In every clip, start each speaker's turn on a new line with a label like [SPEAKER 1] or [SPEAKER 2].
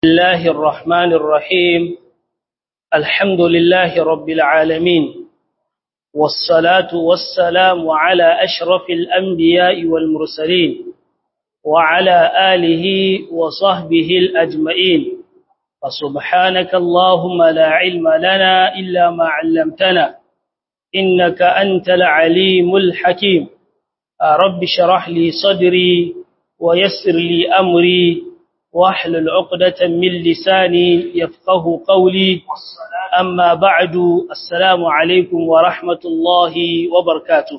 [SPEAKER 1] الله الرحمن الرحيم الحمد لله رب العالمين والصلاة والسلام على أشرف الأنبياء والمرسلين وعلى آله وصحبه الأجمعين فسبحانك اللهم لا علم لنا إلا ما علمتنا إنك أنت العليم الحكيم رب شرح لي صدري ويسر لي أمري واحلل عقدة من لساني يفقه قولي أما بعد السلام عليكم ورحمة الله وبركاته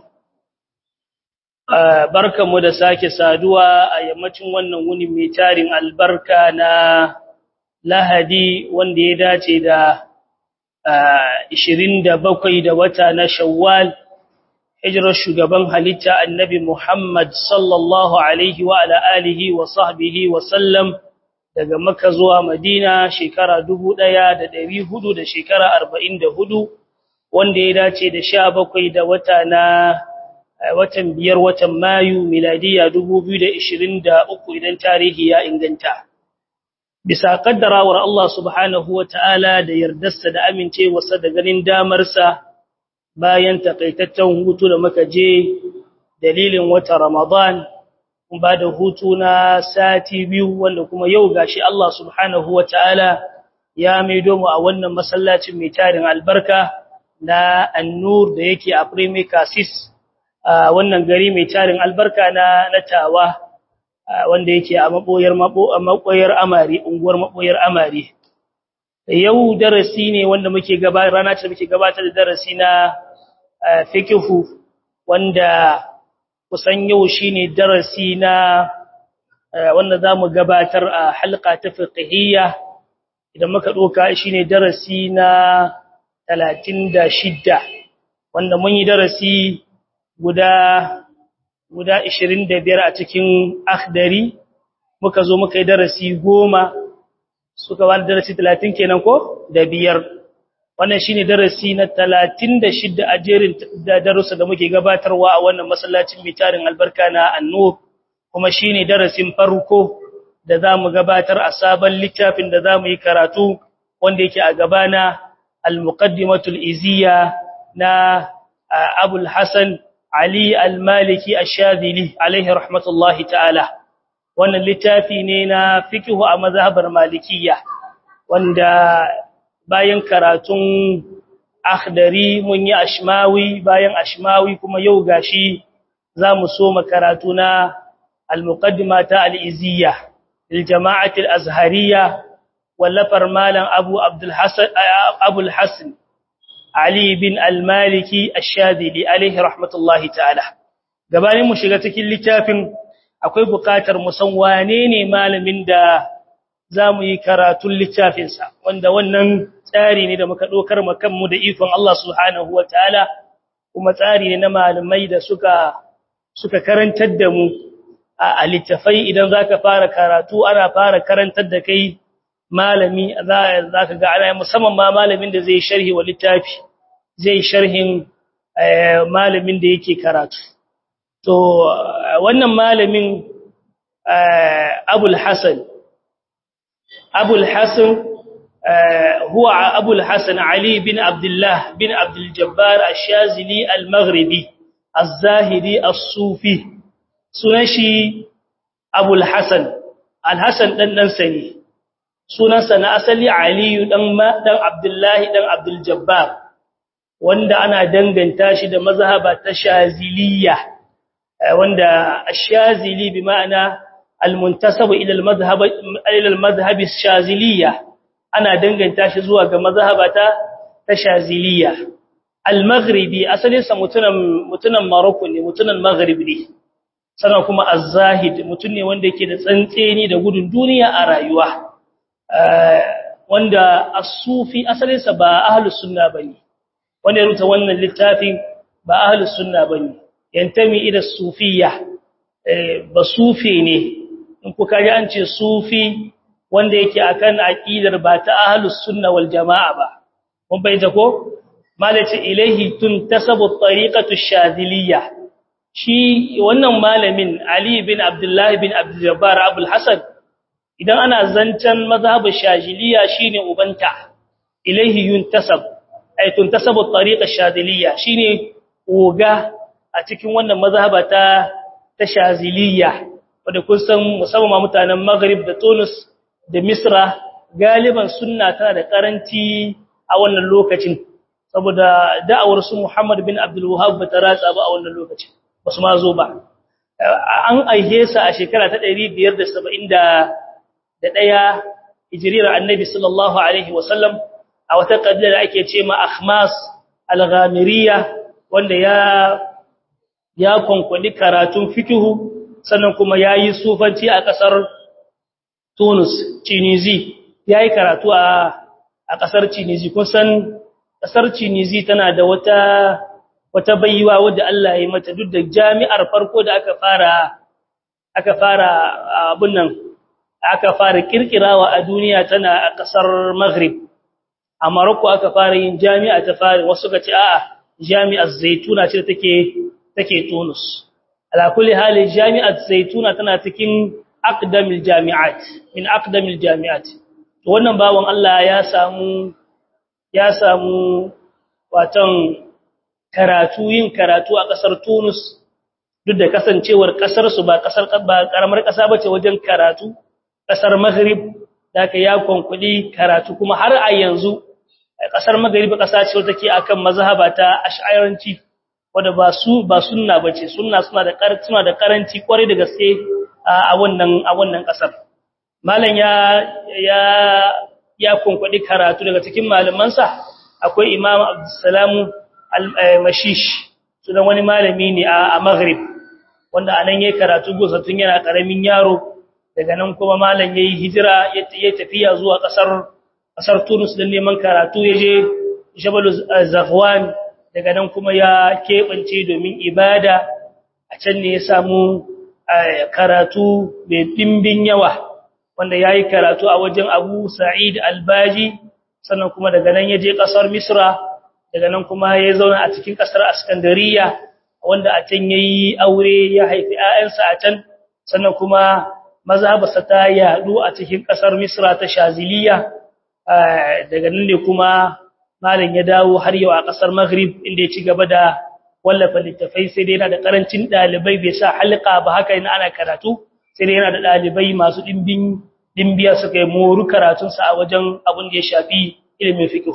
[SPEAKER 1] barkan mu da sake saduwa a yammacin wannan wuni mai tarin albarka na lahadi wanda ya dace da 27 da wata na shawwal hijirar shugaban halitta annabi Muhammad sallallahu alaihi wa ala alihi wa sahbihi wa sallam daga Makka zuwa Madina shekara 1400 da shekara 44 wanda ya dace da 17 da wata na watan biyar watan Mayu miladiya 2023 idan tarihi ya inganta bisa kaddarawar Allah subhanahu wa ta'ala da yardarsa da amincewarsa da ganin damarsa bayan takaitaccen hutu da muka je dalilin wata Ramadan kun ba da hutu na sati biyu wanda kuma yau gashi Allah subhanahu wataala ya maido mu a wannan masallacin mai tarin albarka na An-Nur da yake a Premier Cassis a wannan gari mai tarin albarka na Natawa wanda yake a maboyar maboyar Amari unguwar maboyar Amari yau darasi ne wanda muke gaba rana ce muke gabatar da darasi na fikihu wanda kusan yau shine darasi na wanda zamu gabatar a halqa ta fiqhiyya idan muka doka shine darasi na 36 wanda mun yi darasi guda guda 25 a cikin akhdari muka zo muka yi darasi 10 suka wani darasi 30 kenan ko da biyar wannan shine darasi na 36 a jerin da darussa da muke gabatarwa a wannan masallacin mitarin albarka na annur kuma shine darasin farko da zamu gabatar a sabon littafin da zamu yi karatu wanda yake a gabana al-muqaddimatul iziya na Abul Hasan Ali al-Maliki ash-Shadhili alaihi rahmatullahi ta'ala wannan littafi ne na fiqhu a mazhabar malikiyya wanda bayan karatun akhdari mun yi ashmawi bayan ashmawi kuma yau gashi zamu so makaratu na al-muqaddima ta al-iziyya lil jama'ati al-azhariyya wallafar malam abu abdul hasan abu al-hasan ali bin al-maliki ash-shadili alayhi rahmatullahi ta'ala gabanin mu shiga cikin littafin akwai buƙatar mu san wane ne malamin da za mu yi karatun littafinsa wanda wannan tsari ne da muka ɗaukar makanmu da ikon Allah subhanahu wa ta'ala kuma tsari ne na malamai da suka suka karantar da mu a littafai idan za ka fara karatu ana fara karantar da kai malami za ka ga ana musamman ma malamin da zai sharhi wa littafi zai sharhin malamin da yake karatu to wannan malamin abul hasan أبو الحسن هو أبو الحسن علي بن عبد الله بن عبد الجبار الشاذلي المغربي الزاهدي الصوفي سنشي أبو الحسن الحسن دن دن سني sunansa na asali Aliyu dan dan Abdullahi dan Abdul Jabbar wanda ana danganta shi da mazhaba ta Shaziliya wanda ash-Shazili bi ma'ana المنتسب الى المذهب الى المذهب الشاذليه ana danganta shi zuwa ga mazhabata ta shaziliya al-maghribi asalin sa mutunan mutunan Morocco ne mutunan Maghrib ne sannan kuma az-zahid mutun ne wanda yake da tsantseni da gudun duniya a rayuwa wanda as-sufi asalin sa ba ahlus sunna bane wanda ya rubuta wannan littafin ba ahlus sunna bane yantami ila sufiyya ba sufi ne in kuka ji an ce sufi wanda yake akan aqidar ba ta ahlus sunna wal jamaa ba mun bayyana ko malaci ilaihi tuntasabu tariqatu shadiliyya shi wannan malamin ali bin abdullah bin abdul jabbar abul hasan idan ana zancen mazhabin shaziliya shine ubanta ilaihi yuntasab ay tuntasabu tariqa shadiliya shine oga a cikin wannan mazhaba ta ta shaziliya wanda kun san musamman mutanen Maghrib da Tunis da Misra galiban sunna tana da karanci a wannan lokacin saboda da'awar su Muhammad bin Abdul Wahhab ba ta ratsa ba a wannan lokacin basu ma zo ba an aihe sa a shekara ta 571 hijriyar Annabi sallallahu alaihi wasallam a wata kabila da ake ce ma Akhmas al-Ghamiriya wanda ya ya konkwali karatun fikihu sannan kuma yayi sufanci a kasar Tunis Tunisi yayi karatu a a kasar Tunisi kun san kasar Tunisi tana da wata wata baiwa wadda Allah ya mata duk da jami'ar farko da aka fara aka fara abun nan aka fara kirkirawa a duniya tana a kasar Maghrib a Morocco aka fara yin jami'a ta fara wasu ga ce a'a jami'ar Zaituna ce take take Tunis ala kulli hali jami'ar Zaituna tana cikin aqdamil jami'at min aqdamil jami'at to wannan bawon Allah ya samu ya samu watan karatu yin karatu a kasar Tunis duk da kasancewar kasar su ba kasar ba karamar kasa bace wajen karatu kasar Maghrib da ya konkuli karatu kuma har a yanzu kasar Maghrib kasa ce take akan mazhaba ta Ash'ariyanci wanda ba su ba sunna bace sunna suna da suna da karanci kwarai da gaske a wannan a wannan kasar malam ya ya ya konkudi karatu daga cikin malamansa akwai Imam Abdussalam al-Mashish sunan wani malami ne a Maghrib wanda anan yayin karatu gosa tun yana karamin yaro daga nan kuma malam yayi hijira ya tafiya zuwa kasar kasar Tunis don neman karatu yaje Jabal Zafwan daga nan kuma ya kebance domin ibada a can ne ya samu karatu mai dimbin yawa wanda yayi karatu a wajen Abu Sa'id Al-Baji sannan kuma daga nan yaje kasar Misra daga nan kuma ya zauna a cikin kasar Iskandariya wanda a can yayi aure ya haifi ƴaƴansa a can sannan kuma mazhabarsa ta yadu a cikin kasar Misra ta Shaziliya daga nan ne kuma malam ya dawo har yau a kasar Maghrib inda ya ci gaba da wallafa littafai sai dai yana da karancin dalibai bai sa halqa ba haka ina ana karatu sai dai yana da dalibai masu dimbin dimbiya suka yi moru karatun sa a wajen abin da ya shafi ilimin fiqh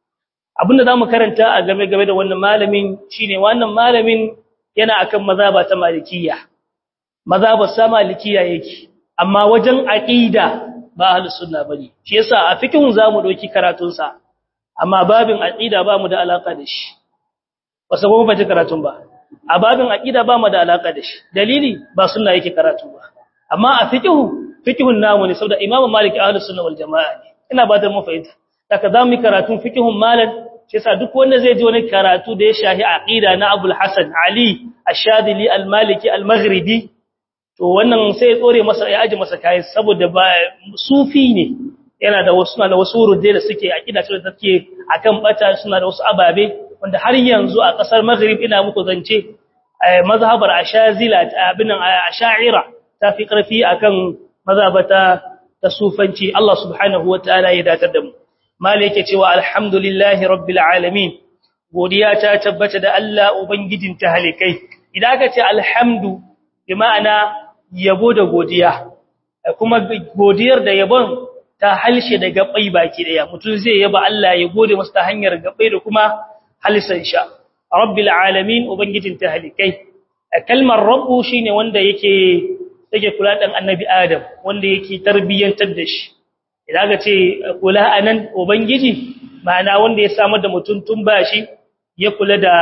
[SPEAKER 1] abin da zamu karanta a game game da wannan malamin shine wannan malamin yana akan mazhaba ta malikiyya mazhabar sa malikiyya yake amma wajen aqida ba ahlus sunna bane shi yasa a fiqhun zamu doki karatun sa amma babin aqida ba mu da alaka da shi wasu kuma ba ji karatun ba a babin aqida ba mu da alaka da shi dalili ba sunna yake karatu ba amma a fiqhu fiqhun namu ne saboda imamu maliki ahlus sunna wal jamaa ne ina ba da mu fahimta daga zamu karatun fiqhun malan shi yasa duk wanda zai ji wani karatu da ya shahi aqida na Abul Hasan Ali Ash-Shadili Al-Maliki Al-Maghribi to wannan sai ya tsore masa ya aje masa kai saboda ba sufi ne yana da wasu na da wasu rudde da suke aqida ce da take akan bata suna da wasu ababe wanda har yanzu a kasar Maghrib ina muku zance mazhabar Ashazila abin Ash'ira ta fi karfi akan mazhabata ta sufanci Allah subhanahu wataala ya datar da mu mali yake cewa alhamdulillahi rabbil alamin godiya ta tabbata da Allah ubangijin ta halikai idan aka ce alhamdu bi ma'ana yabo da godiya kuma godiyar da yabon ta halshe da gabai baki daya mutum zai yaba Allah ya gode masa ta hanyar gabai da kuma halsan sha rabbil alamin ubangijin ta halikai kalmar rabbu shine wanda yake yake kula dan annabi adam wanda yake tarbiyantar da shi idan aka ce kula anan ubangiji ma'ana wanda ya samar da mutum tun bashi ya kula da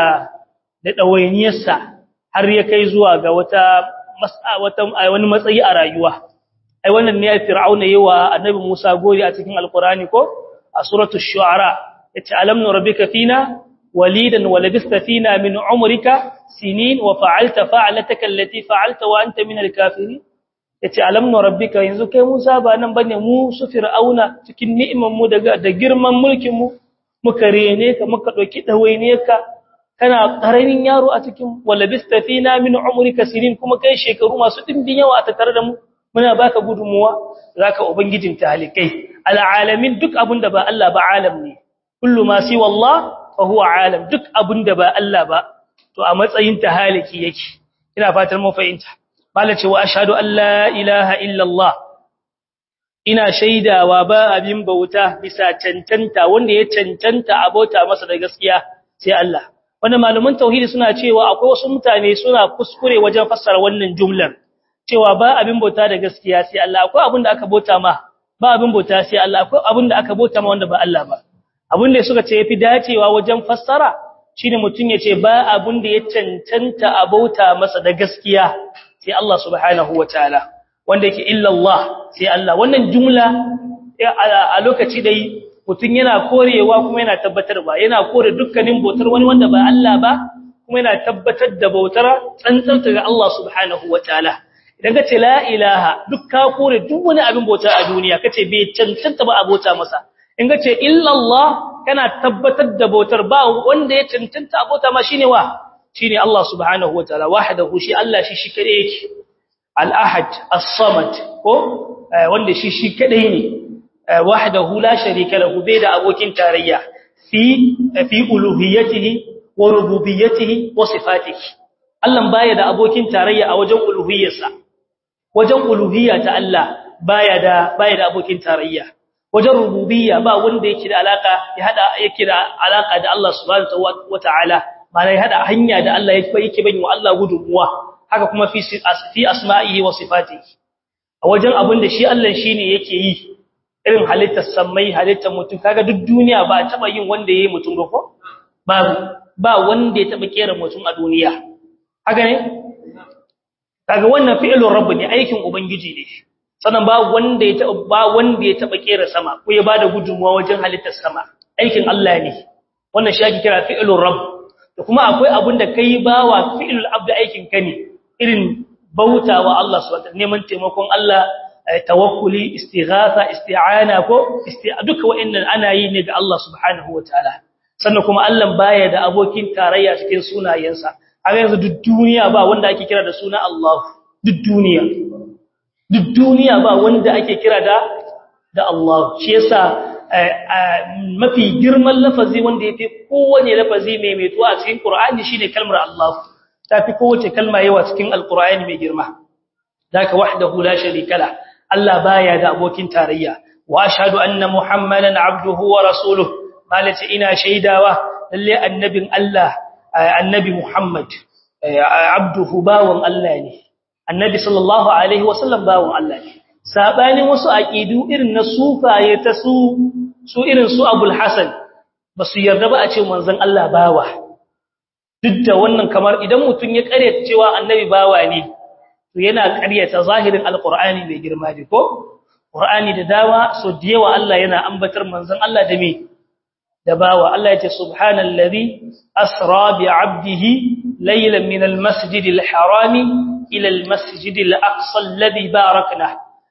[SPEAKER 1] da dawainiyarsa har ya kai zuwa ga wata wata wani matsayi a rayuwa ai wannan ne fir'auna yawa annabi Musa gori a cikin alqurani ko a suratul shu'ara yace alam nurabbika fina walidan wa labista fina min umrika sinin wa fa'alta fa'alataka allati fa'alta wa anta min alkafirin yace alam nurabbika yanzu kai Musa ba nan bane mu su fir'auna cikin ni'imar mu daga da girman mulkin mu muka rene ka muka dauki dawaine ka kana karamin yaro a cikin walabista fina min umrika sinin kuma kai shekaru masu dimbin yawa a tattare da mu muna baka gudunmuwa zaka ubangijin talikai alalamin duk abinda ba Allah ba alam ne kullu ma si wallah fa huwa alam duk abinda ba Allah ba to a matsayin tahaliki yake ina fatan mu fahimta malace wa ashhadu an la ilaha illa Allah ina shaidawa ba abin bauta bisa cancanta wanda ya cancanta abota masa da gaskiya sai Allah wanda malaman tauhidi suna cewa akwai wasu mutane suna kuskure wajen fassara wannan jumlar cewa ba abin bauta da gaskiya sai Allah akwai abin da aka bauta ma ba abin bauta sai Allah akwai abin da aka bauta ma wanda ba Allah ba abin da suka ce yafi dacewa wajen fassara shine mutun ya ce ba abin da ya cancanta abauta masa da gaskiya sai Allah subhanahu wataala wanda yake illa Allah sai Allah wannan jumla a lokaci dai mutun yana korewa kuma yana tabbatarwa yana kore dukkanin bautar wani wanda ba Allah ba kuma yana tabbatar da bautar tsantsanta ga Allah subhanahu wataala idan ka ce la ilaha duk ka kore duk wani abin bauta a duniya kace bai cancanta ba abota masa in ka ce illa Allah kana tabbatar da bautar ba wanda ya cancanta abota ma shine wa shine Allah subhanahu wataala wahdahu shi Allah shi shi kade yake al-ahad as-samad ko wanda shi shi kadai ne wahdahu la sharika lahu bai da abokin tarayya fi fi uluhiyyatihi wa rububiyyatihi wa sifatihi Allah baya da abokin tarayya a wajen uluhiyyarsa wajen uluhiyya ta Allah baya da baya da abokin tarayya wajen rububiyya ba wanda yake da alaka ya hada yake da alaka da Allah subhanahu wataala malai hada hanya da Allah yake yake bani wa Allah gudunmuwa haka kuma fi fi asma'ihi wa sifatihi a wajen abin da shi Allah shine yake yi irin halittar sammai halittar mutum kaga duk duniya ba taba yin wanda yayi mutum ba ko ba ba wanda ya taba kera mutum a duniya haka ne kaga wannan fi'ilun rabb ne aikin ubangiji ne sannan ba wanda ya taba ba wanda ya taba kera sama ko ya bada gudunmuwa wajen halittar sama aikin Allah ne wannan shi ake kira fi'ilun rabb da kuma akwai abin da kai bawa fi'ilul abd aikin ka ne irin bautawa Allah subhanahu neman taimakon Allah tawakkuli istighatha isti'ana ko duka wa'annan ana yi ne ga Allah subhanahu wataala sannan kuma Allah baya da abokin tarayya cikin sunayensa a yanzu duk duniya ba wanda ake kira da suna Allah duk duniya duk duniya ba wanda ake kira da da Allah shi yasa mafi girman lafazi wanda yafi kowane lafazi mai mai tuwa a cikin Qur'ani shine kalmar Allah tafi kowace kalma yawa cikin Al-Qur'ani mai girma daka wahdahu la sharika la Allah baya da abokin tarayya wa ashhadu anna muhammadan abduhu wa rasuluhu malati ina shaidawa lalle annabin Allah annabi Muhammad abduhu bawon Allah ne annabi sallallahu alaihi wasallam bawon Allah ne sabanin wasu aqidu irin na sufaye ta su su irin su Abul Hasan basu yarda ba a ce manzon Allah bawa duk da wannan kamar idan mutun ya karyata cewa annabi bawa ne to yana karyata zahirin alqur'ani mai girma ne ko qur'ani da dawa so da yawa Allah yana ambatar manzon Allah da me da bawa Allah yace subhanallazi asra bi 'abdihi laylan min almasjidil harami ila almasjidil aqsa alladhi barakna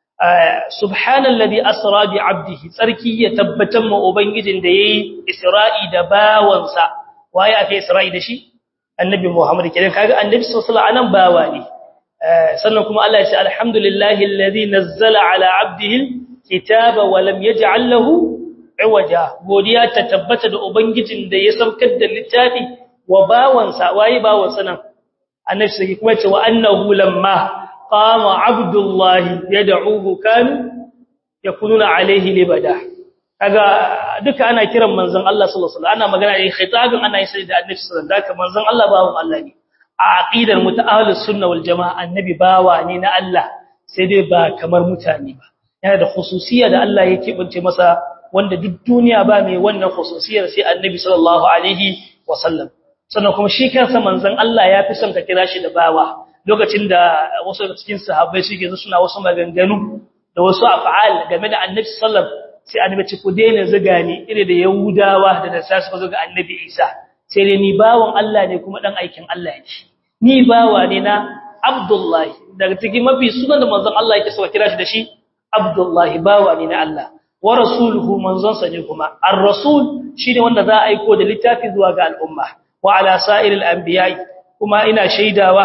[SPEAKER 1] subhanallazi asra bi 'abdihi sarki ya tabbatan mu ubangijin da yayi isra'i da bawansa waye ake isra'i da shi annabi muhammad kidan kaga annabi sallallahu alaihi wasallam bawa ne sannan kuma Allah ya ce alhamdulillahi alladhi nazzala ala 'abdihi alkitaba wa lam yaj'al lahu iwaja godiya ta tabbata da ubangijin da ya saukar da littafi wa bawansa waye bawansa nan annabi sai kuma ce wa annahu lamma qama abdullahi yad'uhu kan yakununa alaihi libada kaga duka ana kiran manzon Allah sallallahu alaihi wasallam ana magana ne khitabin ana yin sai da annabi sallallahu alaihi wasallam manzon Allah bawon Allah ne a aqidar mutaahlus sunna wal jamaa annabi bawa ne na Allah sai dai ba kamar mutane ba yana da khususiyya da Allah yake bince masa wanda duk duniya ba mai wannan khususiyar sai annabi sallallahu alaihi wasallam sannan kuma shi kansa manzon Allah ya fi son ka kira shi da bawa lokacin da wasu daga cikin sahabbai suke zo suna wasu maganganu da wasu af'al game da annabi sallallahu sai annabi ce ku daina zuga ni ire da yahudawa da da sasu zo ga annabi Isa sai dai ni bawon Allah ne kuma dan aikin Allah ne ni bawa ne na Abdullahi daga cikin mafi sunan da manzon Allah yake so kira shi da shi Abdullahi bawa ne na Allah wa rasuluhu manzonsa ne kuma ar-rasul shine wanda za a aiko da littafi zuwa ga al'umma wa ala sa'iril anbiya'i kuma ina shaidawa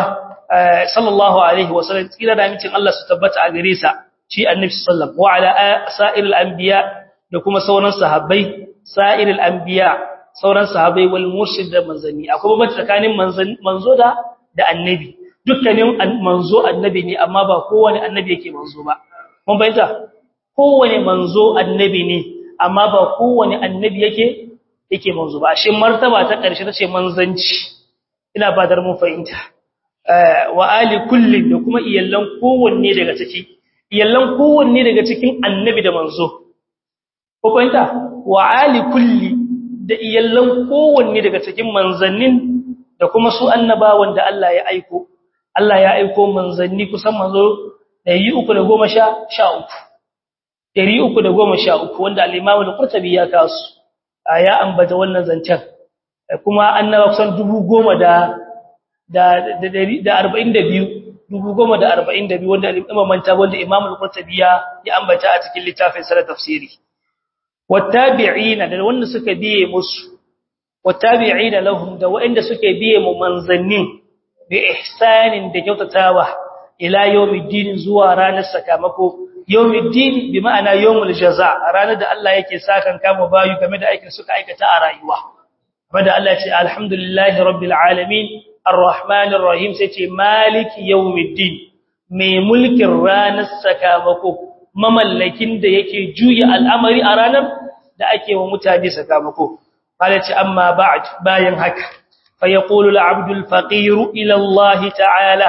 [SPEAKER 1] sallallahu alaihi wasallam tsira da mincin Allah su tabbata a gare sa shi annabi sallallahu wa ala sa'iril anbiya da kuma sauran sahabbai sa'iril anbiya sauran sahabbai wal murshid da manzanni akwai bambanci tsakanin manzo da da annabi dukkanin manzo annabi ne amma ba kowane annabi yake manzo ba mun bayyana kowane manzo annabi ne amma ba kowane annabi yake yake manzo ba shi martaba ta ƙarshe tace manzanci ina fadar mun fahimta wa ali kulli da kuma iyallan kowanne daga ciki iyallan kowanne daga cikin annabi da manzo ko fahimta wa ali kulli da iyallan kowanne daga cikin manzannin da kuma su annabawan da Allah ya aiko Allah ya aiko manzanni kusan manzo 313 313 wanda al-Imam al-Qurtubi ya kasu ya ambata wannan zancen kuma annaba kusan 10,000 da da da 42 10,042 wanda Imam Manta wanda Imam al-Qurtubi ya ambata a cikin littafin sa tafsiri wattabi'ina da wanda suka biye musu wattabi'ina lahum da wanda suke biye mu manzannin bi ihsanin da kyautatawa ila yawmiddin zuwa ranar sakamako yawmiddin bi ma'ana yawmul jaza ranar da Allah yake sakan kama bayu game da aikin suka aikata a rayuwa wanda Allah ya ce alhamdulillahi rabbil alamin arrahmanir rahim sai ce maliki yawmiddin mai mulkin ranar sakamako mamallakin da yake juya al'amari a ranar da ake wa mutane sakamako qala ce amma ba'd bayan haka fa yaqulu al-'abdul faqir ila Allah ta'ala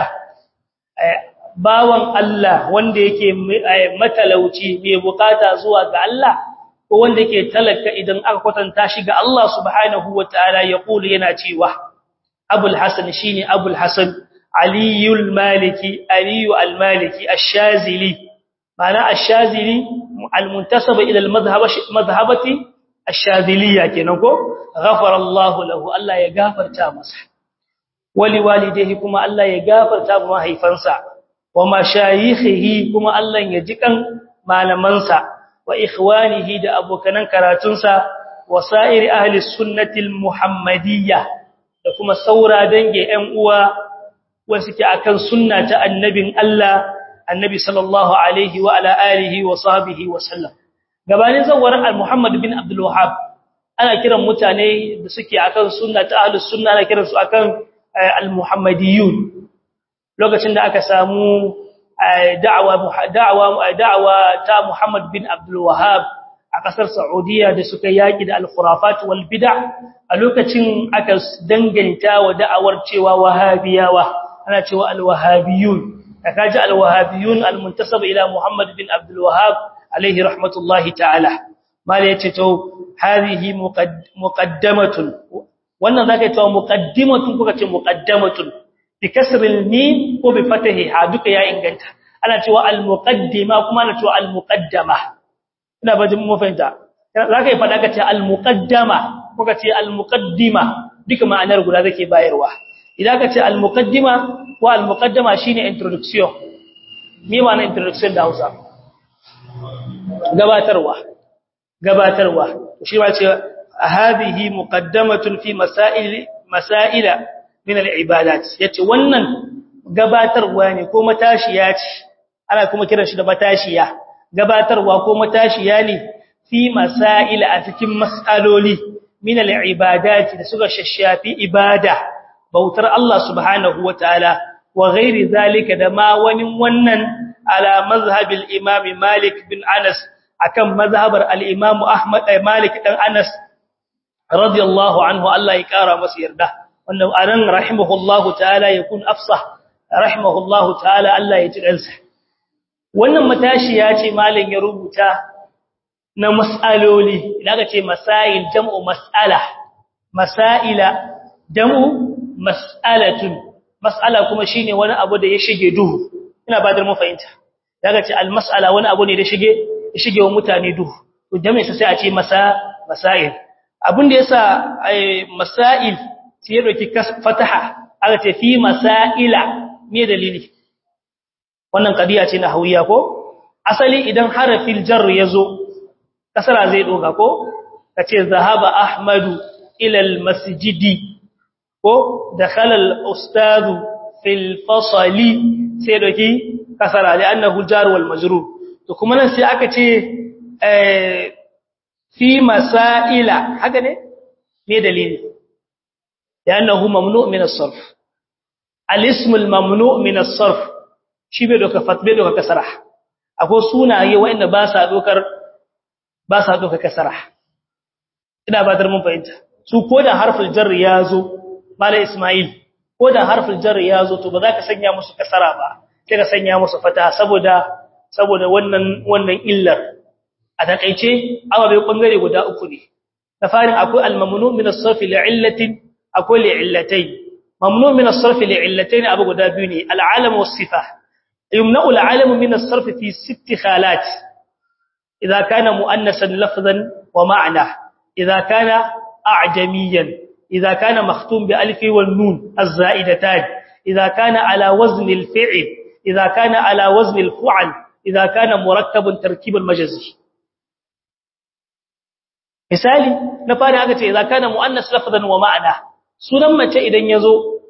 [SPEAKER 1] bawan Allah wanda yake matalauci mai bukata zuwa ga Allah ko wanda yake talaka idan aka kwatanta shi ga Allah subhanahu wataala ya kula yana cewa Abul Hasan shine Abul Hasan Aliyul Maliki Aliyu Al-Maliki Ash-Shazili ma'ana Ash-Shazili al-muntasaba ila al-madhhabati Ash-Shaziliya kenan ko ghafara Allah lahu Allah ya gafarta masa wali walidayhi kuma Allah ya gafarta mahaifansa wa mashayikhihi kuma Allah ya jikan malamansa wa ikhwanihi da abokanan karatunsa wa sa'iri ahli sunnatil muhammadiyya da kuma saura dange 'yan uwa wanda suke akan sunna ta annabin Allah annabi sallallahu alaihi wa ala alihi wa sahbihi wa sallam gabanin zawar al-muhammad bin abdul wahhab ana kiran mutane da suke akan sunna ta ahli sunna ana kiransu akan al-muhammadiyun lokacin da aka samu da'awa da'awa da'awa ta Muhammad bin Abdul Wahhab a kasar Saudiya da suka yaki da al-khurafat wal bid'a a lokacin aka danganta wa da'awar cewa wahabiyawa ana cewa al-wahabiyun kaji al-wahabiyun al-muntasab ila Muhammad bin Abdul Wahhab alayhi rahmatullahi ta'ala mala yace to hadhihi muqaddamatun wannan zaka yi to muqaddimatun kuka ce muqaddamatun bi kasril mim ko bi fatahiha duka ya inganta ana cewa al muqaddima kuma ana cewa al muqaddama ina bajin mu fahimta zaka yi fada kace al muqaddama ko kace al muqaddima duka ma'anar guda zake bayarwa idan kace al muqaddima ko al muqaddama shine introduction me ma'ana introduction da Hausa gabatarwa gabatarwa shi ma ce hadhihi muqaddamatun fi masail masaila min al-ibadat yace wannan gabatarwa ne ko matashiya ce ana kuma kiran shi da matashiya gabatarwa ko matashiya ne fi masail a cikin mas'aloli min al-ibadat da suka shashafi ibada bautar Allah subhanahu wataala wa ghairi zalika da ma wani wannan ala mazhabil imam Malik bin Anas akan mazhabar al-imam Ahmad Malik dan Anas radiyallahu anhu Allah ya kara masa yarda wannan anan rahimahullahu ta'ala yakun afsah rahimahullahu ta'ala Allah ya ji kansa wannan matashi ya ce malam ya rubuta na mas'aloli idan ka ce masail jam'u mas'ala masaila jam'u mas'alatun mas'ala kuma shine wani abu da ya shige duhu ina ba da mu fahimta daga ce al mas'ala wani abu ne da shige ya shige wa mutane duhu to jami'a sai a ce masa masail abin da yasa masail sai ya doki fataha aka ce fi masaila me dalili wannan kadiya ce na hawiya ko asali idan harafin jar yazo kasara zai doga ko kace zahaba ahmadu ila almasjidi ko dakhala alustadu fil fasali sai doki kasara li annahu jar wal majrur to kuma nan sai aka ce fi masaila haka ne me dalili li'annahu mamnu' min as-sarf al-ism al-mamnu' min as-sarf shi bai doka fatbe doka kasara akwai sunaye wanda ba sa dokar ba sa doka kasara ina ba dar mun fahimta su koda harful jar ya zo mala isma'il koda harful jar ya zo to ba za ka sanya musu kasara ba sai ka sanya musu fata saboda saboda wannan wannan illar a takeice ababe bangare guda uku ne da farin akwai al-mamnu min as-sarf li'illatin akwai li'illatayn mamnu min as-sarf li'illatayn abu guda biyu ne al-alam was-sifa yumna'u al-alam min as-sarf fi sitt khalat idha kana muannasan lafzan wa ma'na idha kana a'jamiyan idha kana makhtum bi alif wal nun az-za'idatan idha kana ala wazn al-fi'l idha kana ala wazn al-fu'l idha kana murakkaban tarkib al-majzi misali na fara aka ce idza kana muannas lafzan wa ma'ana sunan mace idan yazo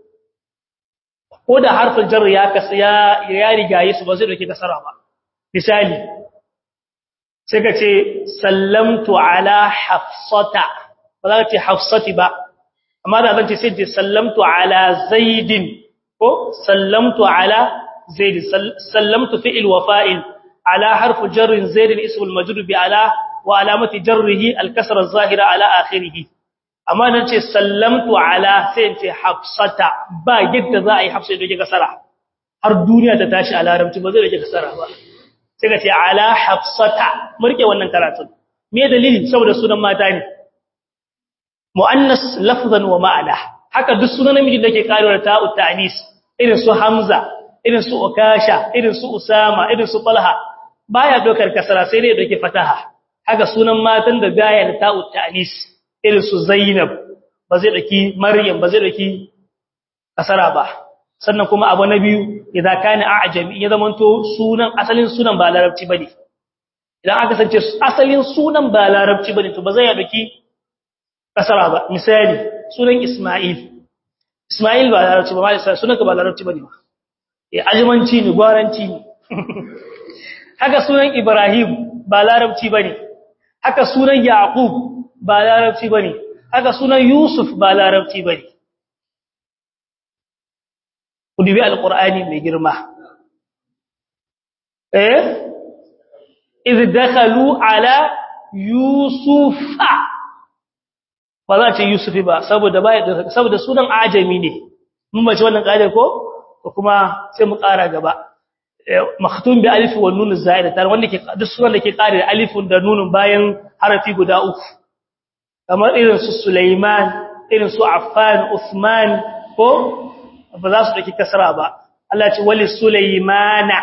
[SPEAKER 1] ko da harfin jar ya kasya ya rigaye su ba zai dauke kasara ba misali sai ka ce sallamtu ala hafsata ba za ka ce hafsati ba amma da zan ce sai ce sallamtu ala zaidin ko sallamtu ala zaid sallamtu fi'il wa fa'il ala harfu jarrin zaidin ismul majrur bi ala وعلامه جره الكسر الظاهره على اخره amma nan ce sallamtu ala sai ce hafsata ba yadda za a yi hafsa da kasara har duniya ta tashi a larabci ba zai rage kasara ba sai ka ce ala hafsata murke wannan karatun me dalili saboda sunan mata ne muannas lafzan wa ma'ana haka duk sunan namiji da ke karewa ta'u ta'nis irin su hamza irin su ukasha irin su usama irin su talha baya dokar kasara sai dai doke fataha haka sunan matan da baya da ta'u ta'nis irin su Zainab ba zai daki Maryam ba zai daki kasara ba sannan kuma abu na biyu idan kana a'jami ya zamanto sunan asalin sunan ba larabci bane idan aka sance asalin sunan ba larabci bane to ba zai daki kasara ba misali sunan Isma'il Isma'il ba larabci ba mai sunan ka ba larabci bane ba eh ajimanci ne gwaranci ne haka sunan Ibrahim ba larabci bane haka sunan Yaqub ba larabci bane haka sunan Yusuf ba larabci bane kudubi alqur'ani mai girma eh idh dakhalu ala yusufa ba za ce yusufi ba saboda ba saboda sunan ajami ne mun bace wannan kaidar ko kuma sai mu ƙara gaba maktum bi alif wa nun zaida tar wanda ke duk sunan da ke kare da alifun da nunun bayan harafi guda uku kamar irin su Sulaiman irin su Affan Uthman ko ba za su dake kasara ba Allah ce wali Sulaimana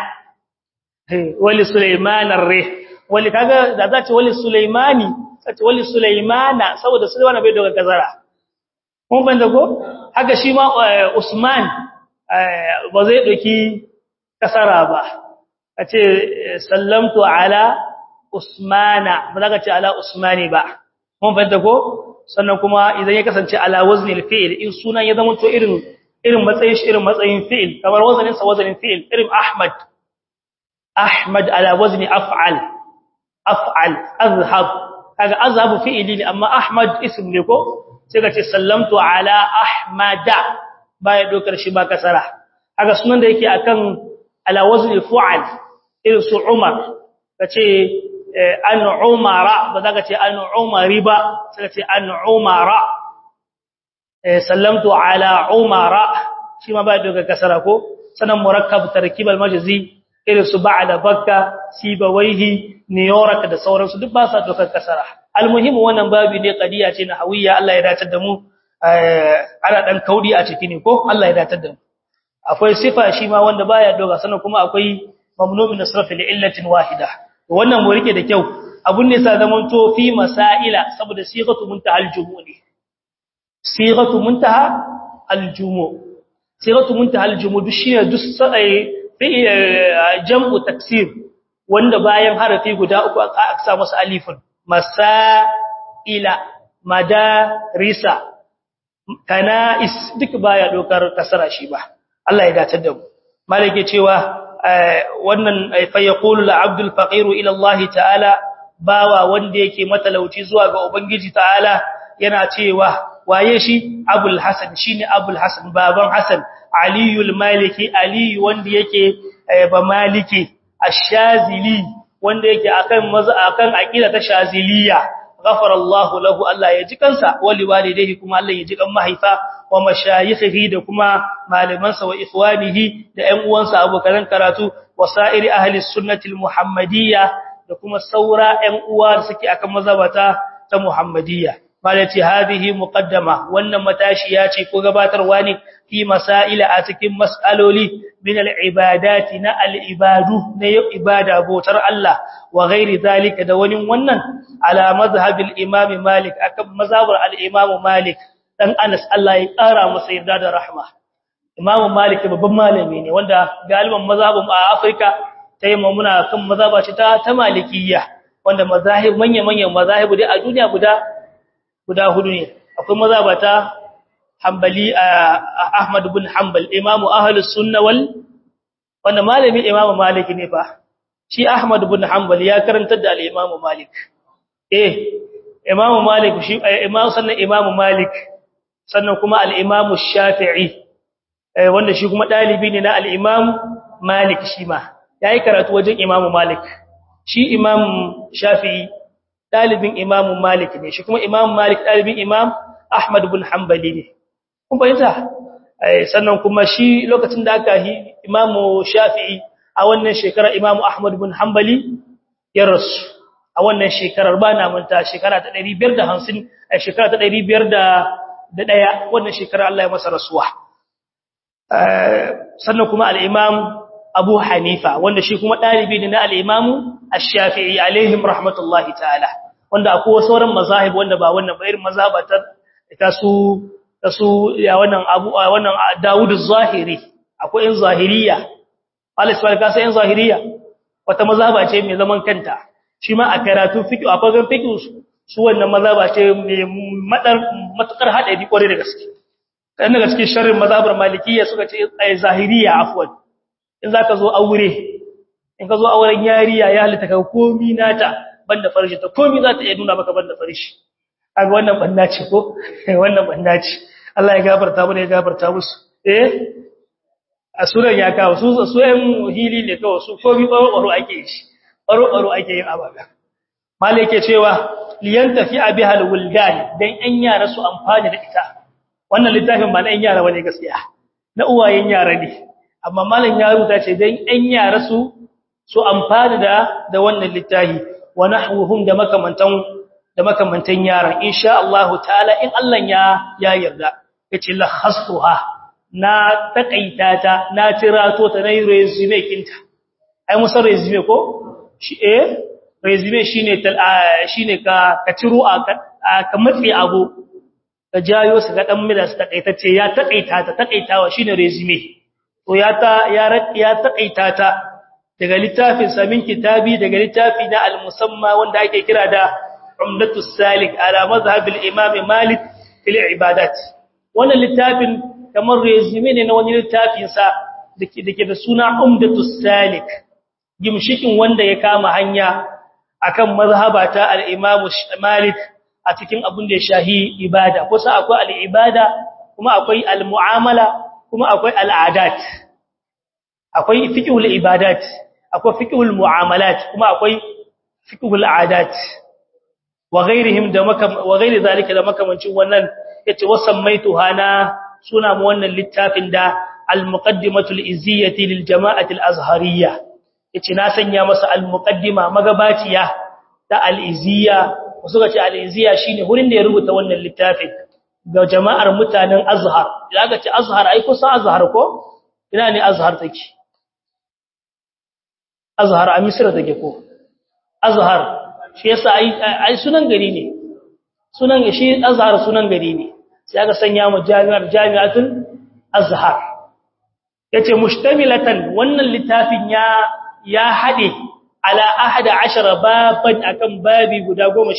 [SPEAKER 1] wali Sulaiman ar-rih wali kaga da za ce wali Sulaimani ce wali Sulaimana saboda Sulaiman bai daga kasara mun banda ko haka shi ma Usman ba zai doki kasara ba a ce sallamtu ala usmana ba za ka ce ala usmani ba mun fahimta ko sannan kuma idan ya kasance ala waznil fi'il in sunan ya zama to irin irin matsayin shi irin matsayin fi'il kamar wazanin sa wazanin fi'il irin ahmad ahmad ala wazni af'al af'al azhab kaga azhab fi'ili ne amma ahmad ism ne ko sai ka ce sallamtu ala ahmada baya dokar shi ba kasara haka sunan da yake akan ala wazni fu'al irin su umar kace an umara ba za ka ce an umari ba sai ka ce an umara sallamtu ala umara shi ma ba daga kasara ko sanan murakkab tarkib al-majzi irin su ba'da bakka sibawaihi niyorak da sauransu duk ba sa dokar kasara almuhim wannan babu ne qadiya ce na hawiya Allah ya dace da mu ana dan kaudi a ciki ne ko Allah ya dace da mu akwai sifa shi ma wanda baya doga sanan kuma akwai mamnu min nasraf li illatin wahida wannan mu rike da kyau abun ne sa zaman to fi masaila saboda sighatu muntaha aljumu ne sighatu muntaha aljumu sighatu muntaha aljumu duk shine duk sai fi jam'u taksir wanda bayan harafi guda uku aka sa masa alifun masaila madarisa kana'is duk baya dokar kasara shi ba Allah ya dace da mu malike cewa wannan fa yaqulu al-abdul faqir ila Allah ta'ala bawa wanda yake matalauci zuwa ga ubangiji ta'ala yana cewa waye shi abul hasan shine abul hasan baban hasan aliyul maliki ali wanda yake ba maliki ash-shazili wanda yake akan maza akan aqida ta shaziliya ghafara Allah lahu Allah ya ji kansa wali walidayhi kuma Allah ya ji kan mahaifa wa mashayikhihi da kuma malamansa wa ikhwanihi da ƴan uwansa abokan karatu wa sa'iri ahli sunnati al-muhammadiyya da kuma saura ƴan uwa da suke akan mazhabata ta muhammadiyya malati hadhihi muqaddama wannan matashi ya ce ko gabatarwa ne fi masaila a cikin mas'aloli min al-ibadati na al-ibadu na ibada botar Allah wa ghairi zalika da wani wannan ala mazhabil imam malik akan mazhabar al-imam malik dan Anas Allah ya kara masa yarda da rahma imam malik babban malami ne wanda galiban mazhabin a Afrika tayi muna kan mazhaba ce ta ta malikiyya wanda mazahib manya-manyan mazahibu dai a duniya guda guda hudu ne akwai mazhabata Hanbali Ahmad ibn Hanbal imamu ahlus sunna wal wanda malami imamu Malik ne fa shi Ahmad ibn Hanbal ya karantar da al-imamu Malik eh imamu Malik shi imamu sannan imamu Malik sannan kuma al-imamu Shafi'i wanda shi kuma dalibi ne na al-imam Malik shi ma yayi karatu wajen imamu Malik shi imam Shafi'i dalibin Imam Malik ne shi kuma Imam Malik dalibin Imam Ahmad ibn Hanbali ne kun bayyana sannan kuma shi lokacin da aka yi Imam Shafi'i a wannan shekara Imam Ahmad ibn Hanbali ya rasu a wannan shekarar ba na manta shekara ta 550 a shekara ta 501 wannan shekara Allah ya masa rasuwa sannan kuma al-Imam Abu Hanifa wanda shi kuma dalibi ne na al-Imam Ash-Shafi'i alaihim rahmatullahi ta'ala wanda akwai sauran mazahib wanda ba wannan ba irin mazhaba ta ta su ta su ya wannan Abu wannan Dawud az-Zahiri akwai in zahiriya Allah subhanahu ka sai in zahiriya wata mazhaba ce mai zaman kanta shi ma a karatu fiqh a fagen fiqh su wannan mazhaba ce mai madar matukar hadari kware da gaske kan daga cikin sharrin mazhabar malikiyya suka ce zahiriya afwan in zaka zo aure in ka zo auren yariya ya halitta ka komi nata banda farji ta komi za ta iya nuna maka banda farji kaga wannan banda ce ko wannan banda ce Allah ya gafarta mu ya gafarta musu eh a suran ya kawo su su ɗan hili ne kawai su komi baro baro ake yi baro baro ake yin abaga malai yake cewa liyan tafi abihal wuldan dan ɗan yara su amfani da ita wannan littafin ba na ɗan yara bane gaskiya na uwayen yara ne amma malam ya rubuta ce dan ɗan yara su su amfani da da wannan littafi wa nahwuhum da makamantan da makamantan yaran insha Allah ta'ala in Allah ya ya yarda yace la khastuha na takaita ta na tirato ta nayi resume kinta ai musa resume ko shi eh resume shine shine ka ka tiro a ka matsi abu ka jayo su ga dan mida su takaitacce ya takaita ta takaitawa shine resume to ya ta ya ya takaita ta daga littafin samin kitabi daga littafi na al-musamma wanda ake kira da umdatus salik ala mazhab al-imam malik fil ibadat wannan littafin kamar resume ne na wani littafin sa dake dake da suna umdatus salik gimshikin wanda ya kama hanya akan mazhabata al-imam malik a cikin abun da ya shahi ibada kusa akwai al-ibada kuma akwai al-mu'amala kuma akwai al-adat akwai fiqhul ibadat akwai fiqhul mu'amalat kuma akwai fiqhul adat wa ghairihim da makam wa ghairi zalika da makamancin wannan yace wasammaitu hana suna mu wannan littafin da al-muqaddimatul izziyati lil jama'ati al-azhariyya yace na sanya masa al-muqaddima magabaciya ta al-izziya wasu ga ce al-izziya shine wurin da ya rubuta wannan littafin ga jama'ar mutanen azhar idan ga ce azhar ai kusa azhar ko ina ne azhar take azhar a misra take ko azhar shi yasa ai ai sunan gari ne sunan shi azhar sunan gari ne sai aka sanya mu jami'ar jami'atul azhar yace mustamilatan wannan littafin ya ya hade ala ahada ashara baban akan babi guda 11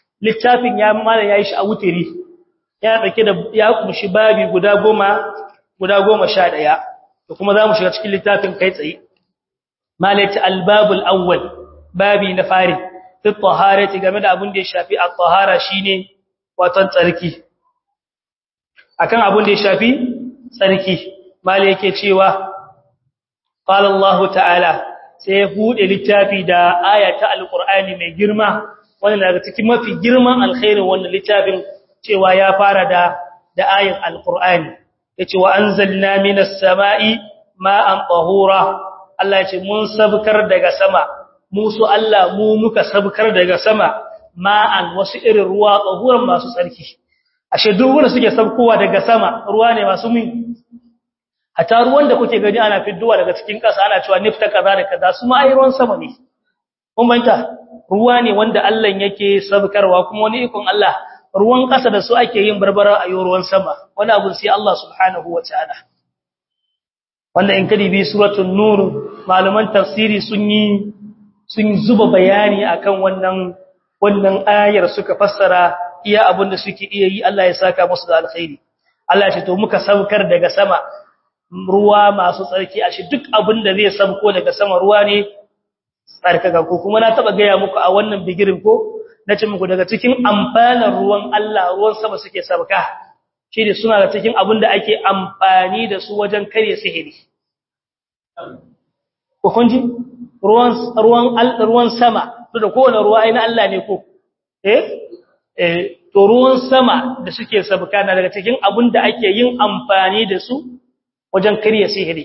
[SPEAKER 1] littafin ya mala yayi shi a wutiri ya dauke da ya kumshi babi guda 10 guda 11 to kuma zamu shiga cikin littafin kai tsaye malati albabul awwal babi na fari fi taharati game da abin da ya shafi at-tahara shine watan tsarki akan abin da ya shafi tsarki mali yake cewa qala Allah ta'ala sai ya bude littafi da ayata alqur'ani mai girma wannan daga cikin mafi girman alkhairin wannan littafin cewa ya fara da da ayin alqur'ani yace wa anzalna minas sama'i ma'an tahura Allah yace mun sabkar daga sama musu Allah mu muka sabkar daga sama ma'an wasu irin ruwa tahuran masu tsarki ashe duk wanda suke sabkowa daga sama ruwa ne masu min hata ruwan da kuke gani ana fidduwa daga cikin ƙasa ana cewa nifta kaza da kaza su ma ai ruwan sama ne kun banta ruwa ne wanda Allah yake sabkarwa kuma wani ikon Allah ruwan ƙasa da su ake yin barbara a yi ruwan sama wani abu sai Allah subhanahu wataala wanda in kadi bi suratul nur malaman tafsiri sun yi sun zuba bayani akan wannan wannan ayar suka fassara iya abin da suke iya yi Allah ya saka musu da alkhairi Allah ya ce to muka saukar daga sama ruwa masu tsarki a shi duk abin da zai sabko daga sama ruwa ne tsarkaka ko kuma na taba gaya muku a wannan bigirin ko nace muku daga cikin amfanin ruwan Allah ruwan sama suke sabka shi ne suna da cikin abin da ake amfani da su wajen kare sihiri ko kunji ruwan ruwan ruwan sama to da kowane ruwa ai na Allah ne ko eh eh to ruwan sama da suke sabka na daga cikin abin da ake yin amfani da su wajen kariya sihiri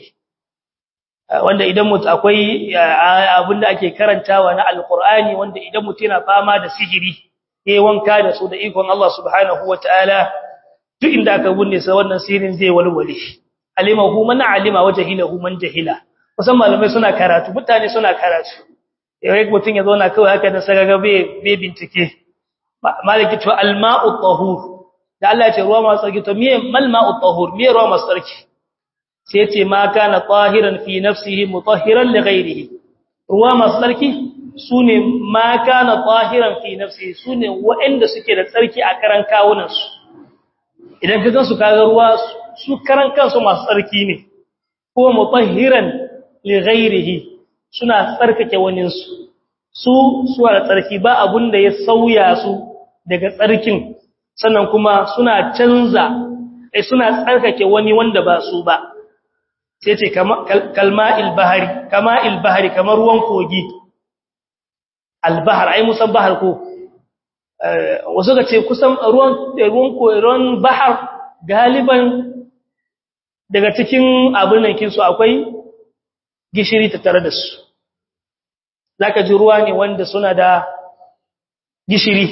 [SPEAKER 1] wanda idan mutu akwai abin da ake karantawa na alkur'ani wanda idan mutu yana fama da sihiri yayi wanka da su da ikon Allah subhanahu wataala duk inda aka bunne sa wannan sihirin zai walwale alimahu man alima wajhilahu man jahila kusan malamai suna karatu mutane suna karatu yayin mutun ya zauna kawai haka da sagaga bai bincike maliki to alma'u tahur da Allah ya ce ruwa masu tsarki to me mal ma'u tahur me ruwa masu tsarki sai ya ce ma kana tahiran fi nafsihi mutahhiran li ghayrihi ruwa masu tsarki sune ma kana tahiran fi nafsihi sune waɗanda suke da tsarki a karan kawunan su idan ka gansu kaga ruwa su karan kansu masu tsarki ne ko mutahhiran li ghayrihi suna tsarkake wanin su su suwa da tsarki ba abun da ya sauya su daga tsarkin sannan kuma suna canza eh suna tsarkake wani wanda ba su ba sai ce kalma'il bahari kama'il bahari kamar ruwan kogi albahar ai musan bahar ko wasu ga ce kusan ruwan ruwan ruwan bahar galiban daga cikin abin nan kinsu akwai gishiri tattare da su zaka ji ruwa ne wanda suna da gishiri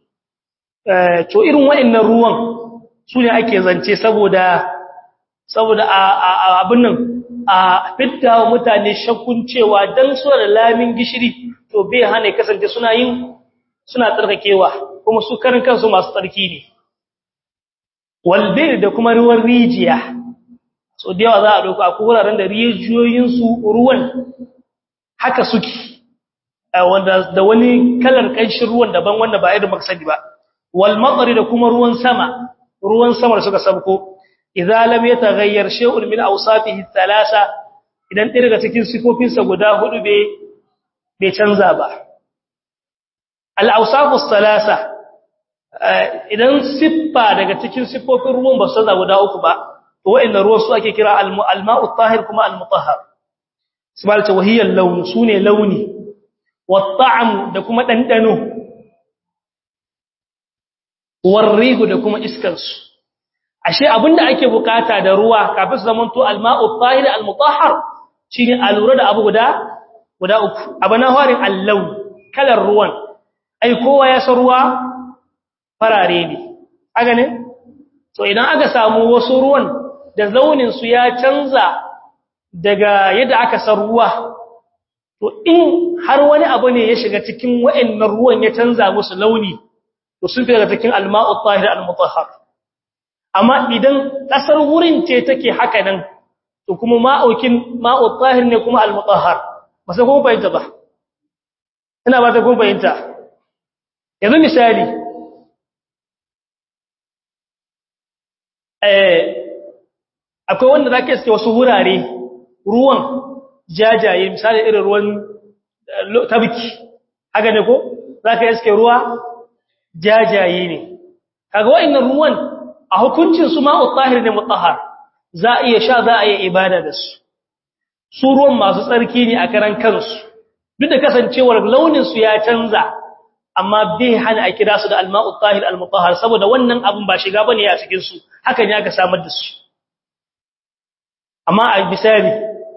[SPEAKER 1] to irin waɗannan ruwan su ne ake zance saboda saboda abin nan a fitta wa mutane shakkun cewa dan su da lamin gishiri to bai hana kasance suna yin suna tsarkakewa kuma su karin kansu masu tsarki ne walbir da kuma ruwan rijiya so da yawa za a dauka akwai wuraren da rijiyoyin su ruwan haka suke wanda da wani kalar kanshin ruwan daban wanda ba irin maksadi ba wal matsari da kuma ruwan sama ruwan sama da suka sabko idza lam yataghayyar shay'un min awsafihi thalatha idan ɗaya daga cikin sifofinsa guda hudu bai bai canza ba al awsafu thalatha idan siffa daga cikin siffofin ruwan ba su canza guda uku ba to wa'annan ruwan su ake kira al ma'u tahir kuma al mutahhar subhanahu wa hiya lawn sune launi wat ta'am da kuma dandano war rihu da kuma iskansu ashe abinda ake bukata da ruwa kafin su zamanto alma'u tahir almutahhar shine a lura da abu guda guda uku abu na harin allau kalar ruwan ai kowa ya san ruwa farare ne aga ne to idan aka samu wasu ruwan da launin su ya canza daga yadda aka san ruwa to in har wani abu ne ya shiga cikin wa'annan ruwan ya canza musu launi to sun fi daga cikin alma'u tahir almutahhar amma idan kasar wurin ce take haka nan to kuma ma'aukin ma'u tahir ne kuma al-mutahhar ba sai kuma bayyana ba ina ba ta kuma bayyana yanzu misali eh akwai wanda zaka iske wasu wurare ruwan jajaye misali irin ruwan tabki haka ne ko zaka iske ruwa jajaye ne kaga wa'annan ruwan a hukuncin su ma'u tahir ne mutahhar za a iya sha za a iya ibada da su su ruwan masu tsarki ne a karan kansu duk da kasancewar launin su ya canza amma bai hana a kira su da alma'u tahir almutahhar saboda wannan abun ba shiga bane a cikin su hakan ya ga samar da su amma a misali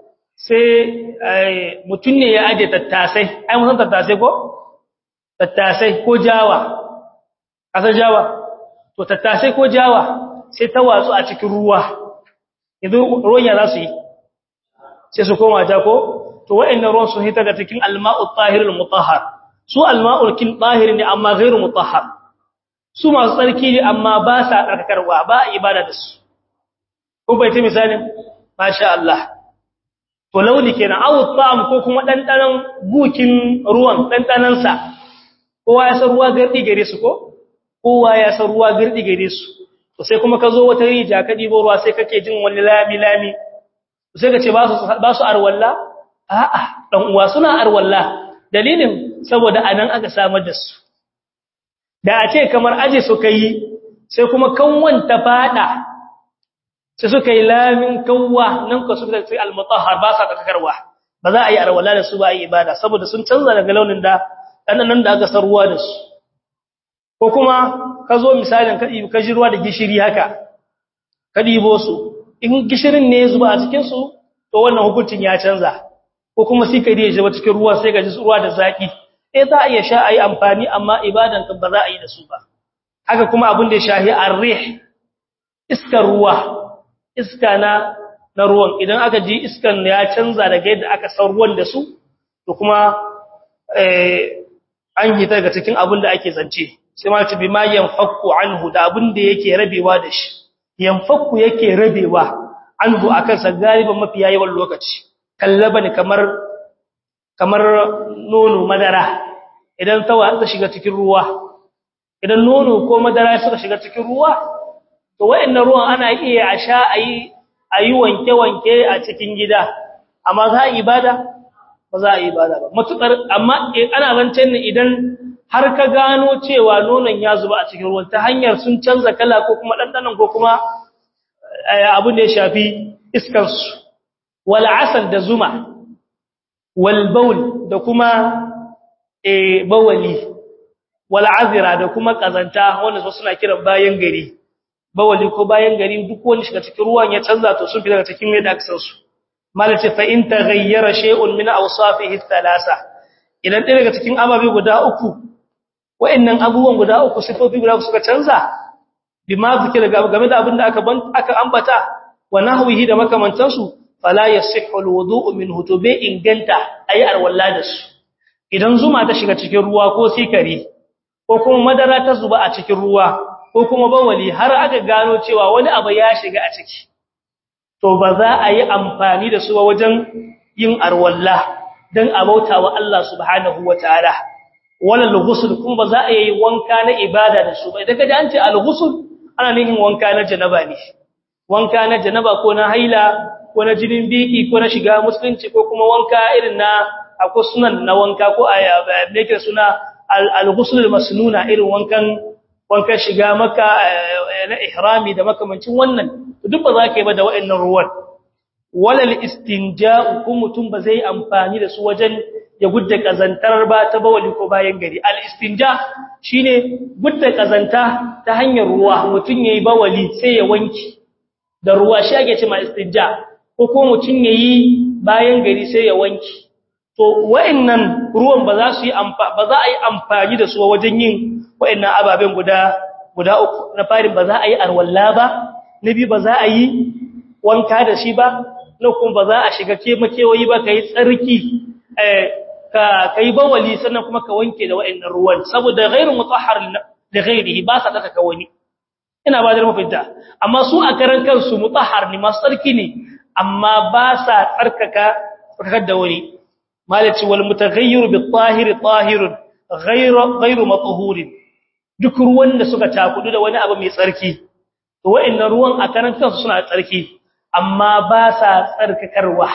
[SPEAKER 1] sai mutum ne ya aje tattasai ai mun san tattasai ko tattasai ko jawa kasar jawa to tattasai ko jawa sai ta watsu a cikin ruwa yanzu ruwan ya za su yi sai su koma ja ko to wa'annan ruwan sun hita da cikin alma'u tahirul mutahhar su alma'ul kin tahir ne amma ghairu mutahhar su masu tsarki ne amma ba sa tsarkarwa ba ibada da su ko bai ta misalin masha Allah to launi kenan awu ta'am ko kuma dandanan gukin ruwan dandanan sa kowa ya san ruwa gardi gare su ko kowa ya san ruwa gardi gare su to sai kuma ka zo wata rija ka dibo ruwa sai kake jin wani lami lami sai ka ce ba su ba su arwalla a'a dan uwa suna arwalla dalilin saboda anan aka samar da su da a ce kamar aje su kai sai kuma kanwan ta fada sai suka yi lamin kawwa nan ko suka ce al-mutahhar ba sa kakarwa ba za a yi arwala da su ba yi ibada saboda sun canza daga launin da nan da aka sarruwa da su ko kuma ka zo misalin ka ɗibi ka ruwa da gishiri haka ka ɗibo su in gishirin ne ya zuba a cikin su to wannan hukuncin ya canza ko kuma sai ka je ba cikin ruwa sai ka ji ruwa da zaki eh za a iya sha ayi amfani amma ibadan ka ba za a yi da su ba haka kuma abin da ya shahi ar-rih iskar ruwa iska na na ruwan idan aka ji iskan ya canza daga yadda aka san ruwan da su to kuma eh an yi daga cikin abin da ake zance sai ma tabi ma yanfakku anhu da abin da yake rabewa da shi yanfakku yake rabewa anhu akan sa galiban mafi yayin lokaci kallaba ne kamar kamar nono madara idan tawa ta shiga cikin ruwa idan nono ko madara suka shiga cikin ruwa to wayannan ruwan ana iya a sha ayi ayi wanke wanke a cikin gida amma za a ibada ba za a ibada ba matukar amma ana zancen ne idan har ka gano cewa nonon ya zuba a cikin ruwan ta hanyar sun canza kala ko kuma dandanan ko kuma abin da ya shafi iskar su wal asal da zuma wal baul da kuma eh bawali wal azira da kuma kazanta wanda su suna kiran bayan gari bawali ko bayan gari duk wani shiga cikin ruwan ya canza to sun fi daga cikin yadda aka san su malace fa in taghayyara shay'un min awsafihi thalasa idan ɗaya daga cikin ababe guda uku wa'annan abubuwan guda uku sifofi guda suka canza bima zikira game da abin da aka aka ambata wa nahwihi da makamantansu fala yasihhu alwudu'u minhu to bai inganta ayi arwalla da su idan zuma ta shiga cikin ruwa ko sikari ko kuma madara ta zuba a cikin ruwa ko kuma bawali har aka gano cewa wani abu ya shiga a ciki to ba za a yi amfani da su ba wajen yin arwalla dan abautawa Allah subhanahu wataala wala al-ghusl kuma ba za a yi wanka na ibada da su ba idan kaje an ce al-ghusl ana nufin wanka na janaba ne wanka na janaba ko na haila ko na jinin biki ko na shiga musulunci ko kuma wanka irin na akwai sunan na wanka ko a yake suna al-ghusl al-masnuna irin wankan wankan shiga maka na ihrami da makamancin wannan duk ba za ka yi ba da wa'annan ruwan walal istinja'u ko mutum ba zai amfani da su wajen ya gudda kazantar ba ta bawali ko bayan gari al istinja shine gudda kazanta ta hanyar ruwa mutum yayi bawali sai ya wanki da ruwa shi ake cewa istinja ko ko mutum yayi bayan gari sai ya wanki to wa'annan ruwan ba za su yi ba za a yi amfani da su wajen yin wa'annan ababen guda guda uku na farin ba za a yi arwalla ba na biyu ba za a yi wanka da shi ba na kuma ba za a shiga makewayi ba ka yi tsarki ka yi bawali sannan kuma ka wanke da wa'annan ruwan saboda gairu mutahhar da gairihi ba sa daka wani ina ba da mafita amma su a karan kansu mutahhar ne masu tsarki ne amma ba sa tsarkaka tsarkakar da wani malaci wal mutaghayyir bi tahir tahirun ghairu ghairu matuhurin duk ruwan da suka takudu da wani abu mai tsarki to wa'annan ruwan a karan kansu suna tsarki amma ba sa tsarkakarwa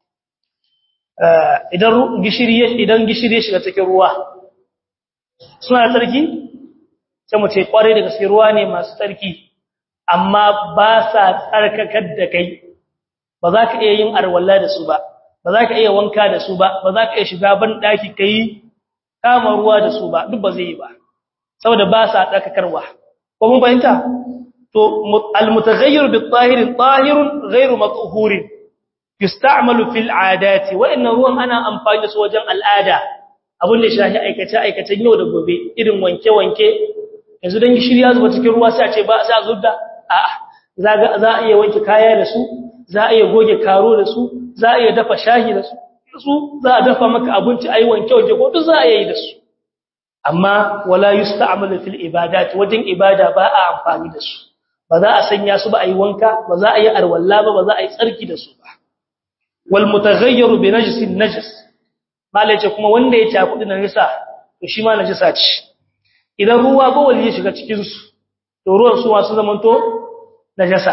[SPEAKER 1] idan gishiri idan gishiri ya shiga cikin ruwa suna tsarki sai mu ce kware da gaske ruwa ne masu tsarki amma ba sa tsarkakar da kai ba za ka iya yin arwalla da su ba ba za ka iya wanka da su ba ba za ka iya shiga ban daki kai kama ruwa da su ba duk ba zai yi ba saboda ba sa tsarkakarwa ko mun fahimta to al-mutaghayyir bi-tahir tahirun ghayru mathurin yusta'malu fil 'adati wa inna ruwan ana amfani da su wajen al'ada abin da shahi aikace aikacen yau da gobe irin wanke wanke yanzu dan gishiri ya zuba cikin ruwa sai a ce ba sai a zubda a'a za za a iya wanke kaya da su za a iya goge karo da su za a iya dafa shahi da su su za a dafa maka abinci ayi wanke wanke ko duk za a yi da su amma wala yusta'malu fil ibadat wajen ibada ba a amfani da su ba za a sanya su ba a yi wanka ba za a yi arwalla ba ba za a yi tsarki da su ba wal mutaghayyiru bi najsin najas malace kuma wanda ya ci kudi na nisa to shi ma najisa ce idan ruwa ba wali ya shiga cikin su to ruwan su wasu zamanto najasa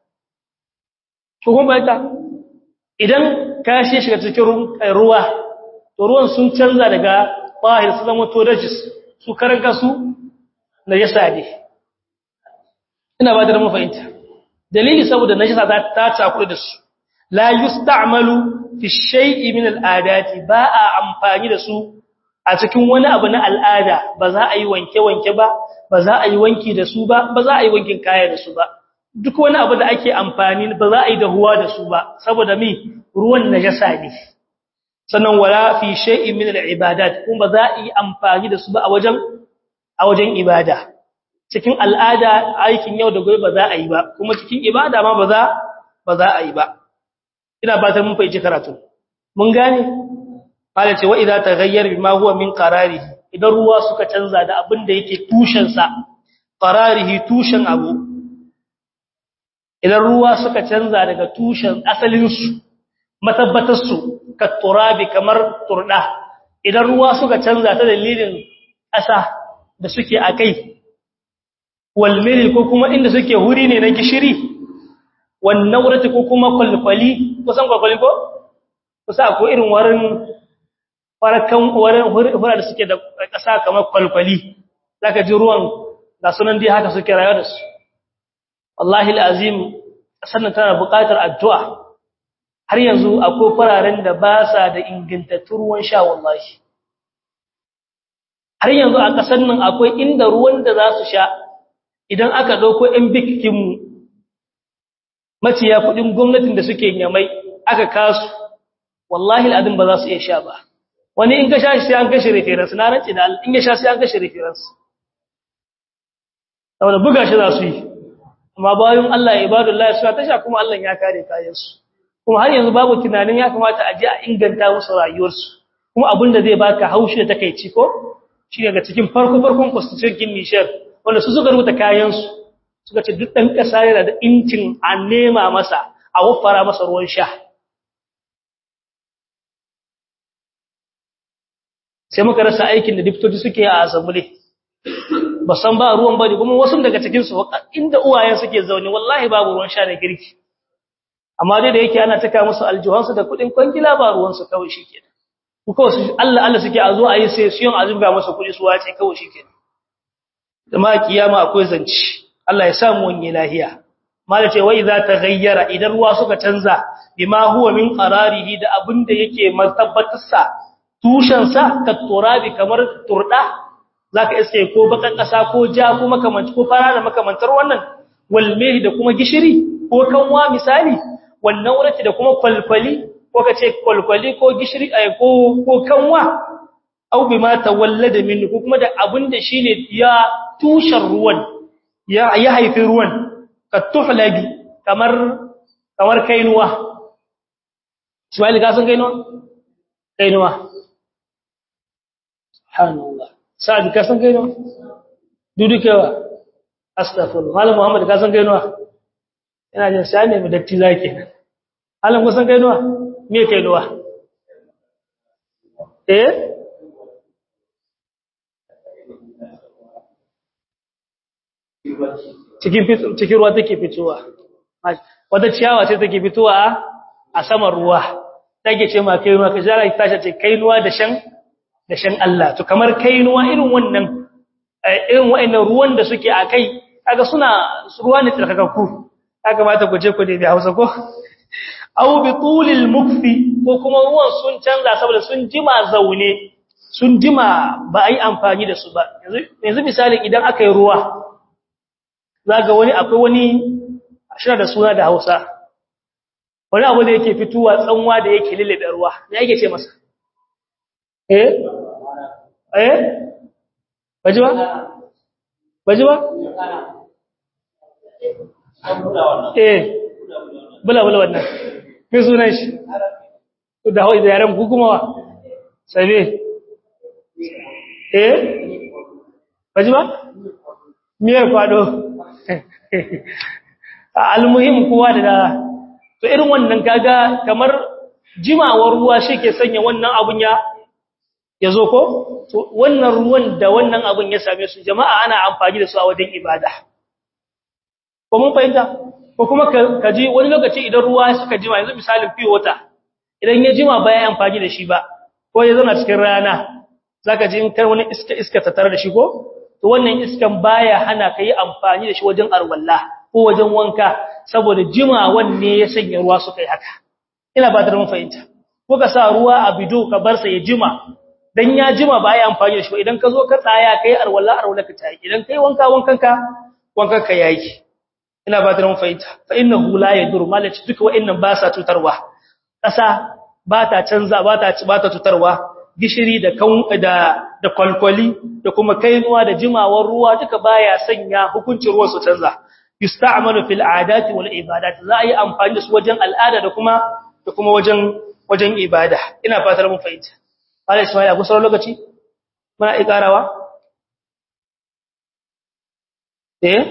[SPEAKER 1] to kuma ita idan kashi ya shiga cikin ruwa to ruwan sun canza daga tahir su zamanto najis su karanka su najasa ne ina ba da mu fahimta dalili saboda najasa ta ta takure da su la yusta'malu fi shay'i min al'adati ba a amfani da su a cikin wani abu na al'ada ba za a yi wanke wanke ba ba za a yi wanki da su ba ba za a yi wankin kaya da su ba duk wani abu da ake amfani ba za a yi dahuwa da su ba saboda mi ruwan najasa ne sannan wala fi shay'in min al'ibadat kuma ba za a yi amfani da su ba a wajen a wajen ibada cikin al'ada aikin yau da gobe ba za a yi ba kuma cikin ibada ma ba za ba za a yi ba ina batar mun fahimci karatu mun gane qala ce wa idza taghayyar bima huwa min qararihi idan ruwa suka canza da abin da yake tushen sa qararihi tushen abu idan ruwa suka canza daga tushen asalin su matabbatar su ka turabi kamar turda idan ruwa suka canza ta dalilin ƙasa da suke akai walmili ko kuma inda suke huri ne na gishiri wannan wurati ko kuma kwalkwali kusan kwalkwali ko kusa ko irin warin farakan warin hura da suke da ƙasa kamar kwalkwali zaka ji ruwan ga sunan dai haka suke rayuwa da su wallahi alazim sannan tana buƙatar addu'a har yanzu akwai fararen da ba sa da ingantattun ruwan sha wallahi har yanzu a ƙasar nan akwai inda ruwan da za su sha idan aka ɗauko ‘yan bikinmu maciya kuɗin gwamnatin da suke yamai aka kasu wallahi al'adun ba za su iya sha ba wani in ka sha shi sai an kashe referensu na rance da in ya sha sai an kashe referensu saboda buga shi za su yi amma bayan Allah ya ibadu Allah suna ta sha kuma Allah ya kare kayansu kuma har yanzu babu tunanin ya kamata a je a inganta musu rayuwarsu kuma abin da zai baka haushi da takaici ko shi daga cikin farko farkon constitution Niger wanda su suka rubuta kayansu suka ce duk ɗan ƙasa yana da incin a nema masa a waffara masa ruwan sha sai muka rasa aikin da diptoci suke a asambule ba san ba ruwan bane kuma wasu daga cikinsu inda uwayen suke zaune wallahi babu ruwan sha da girki amma dai da yake ana taka musu aljuhansu da kuɗin kwangila ba ruwansu kawai shi kenan ku kawai su Allah Allah suke a zo a yi sai siyon azumga masa kuɗi su wace kawai shi kenan ma kiyama akwai zanci Allah ya samu wani lahiya mala ce wai za ta gayyara idan ruwa suka canza bima huwa min qararihi da abinda yake matabbatar sa tushen sa ka turabi kamar turda zaka iske ko bakan kasa ko ja ko makamanci ko fara da makamantar wannan wal da kuma gishiri ko kanwa misali wannan wurati da kuma kwalkwali ko kace kwalkwali ko gishiri ay ko ko kanwa au bima tawallada min ko kuma da abinda shine ya tushen ruwan ya ya haifi ruwan ka tuhlabi kamar kamar kainuwa Ismail ka san kainuwa kainuwa subhanallah sa'ad ka san kainuwa dudukewa astaghfirullah malam muhammad ka san kainuwa ina jin sai ne mu datti zake malam ka san kainuwa me kainuwa eh cikin cikin ruwa take fitowa wata ciyawa ce take fitowa a saman ruwa take ce ma kainuwa ka jara ta ce kainuwa da shan da shan Allah to kamar kainuwa irin wannan irin wa'annan ruwan da suke a kai kaga suna ruwa ne tsarkakakku ya kamata ku je ku da Hausa ko aw bi tulil mukfi ko kuma ruwan sun canza saboda sun jima zaune sun jima ba ai amfani da su ba yanzu misali idan aka yi ruwa zaga wani akwai wani shi da suna da Hausa wani abu da yake fituwa tsanwa da yake lillibe ruwa me yake ce masa eh eh baji ba baji ba eh bula bula wannan me sunan shi da hau da yaran gugumawa sabe eh baji ba miyar kwado almuhim kowa da to irin wannan kaga kamar jimawar ruwa shi ke sanya wannan abun ya yazo ko to wannan ruwan da wannan abun ya same su jama'a ana amfani da su a wajen ibada ko mun fahimta ko kuma ka ji wani lokaci idan ruwa suka jima yanzu misalin pure water idan ya jima ba ya amfani da shi ba ko ya zauna cikin rana zaka ji in kar wani iska iska ta tare da shi ko to wannan iskan baya hana ka yi amfani da shi wajen arwalla ko wajen wanka saboda jimawan ne ya sanya ruwa suka yi haka ina ba da mun fahimta ko ka sa ruwa a bido ka bar sa ya jima dan ya jima ba ya amfani da shi idan ka zo ka tsaya kai arwalla arwalla ka tayi idan kai wanka wankan ka wankan ka yayi ina ba da mun fahimta fa innahu la yadur malaci duka wa'annan ba sa tutarwa kasa ba ta canza ba ta ba ta tutarwa gishiri da kan da da kwalkwali da kuma kainuwa da jimawar ruwa duka baya sanya hukuncin ruwa su canza yusta'malu fil adati wal ibadat za a yi amfani da su wajen al'ada da kuma da kuma wajen wajen ibada ina fatar mun fahimta Allah Ismail ku sauran lokaci muna ikarawa eh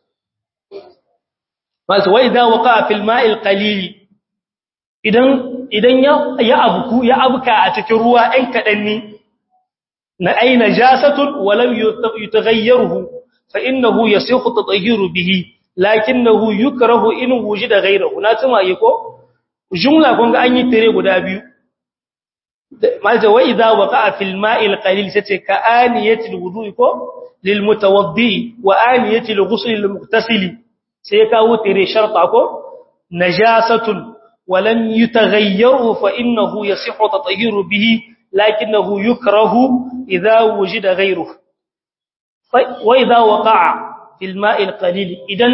[SPEAKER 1] wato wa idza waqa fil ma'il qalil idan idan ya abuku ya abuka a cikin ruwa ɗan kaɗan ne na ai najasatun walam yutaghayyiruhu fa innahu yasihu tatahhiru bihi lakinnahu yukrahu in wujida ghayruhu na tuma yi ko jumla kun ga an yi tare guda biyu malta wa idha waqa'a fil ma'il qalil sace ka aniyatil wudu'i ko lil mutawaddi wa aniyatil ghusl lil mughtasili sai kawo tare sharta ko najasatun ولم يتغيره فإنه يصح تطهير به لكنه يكره إذا وجد غيره وإذا وقع في الماء القليل إذن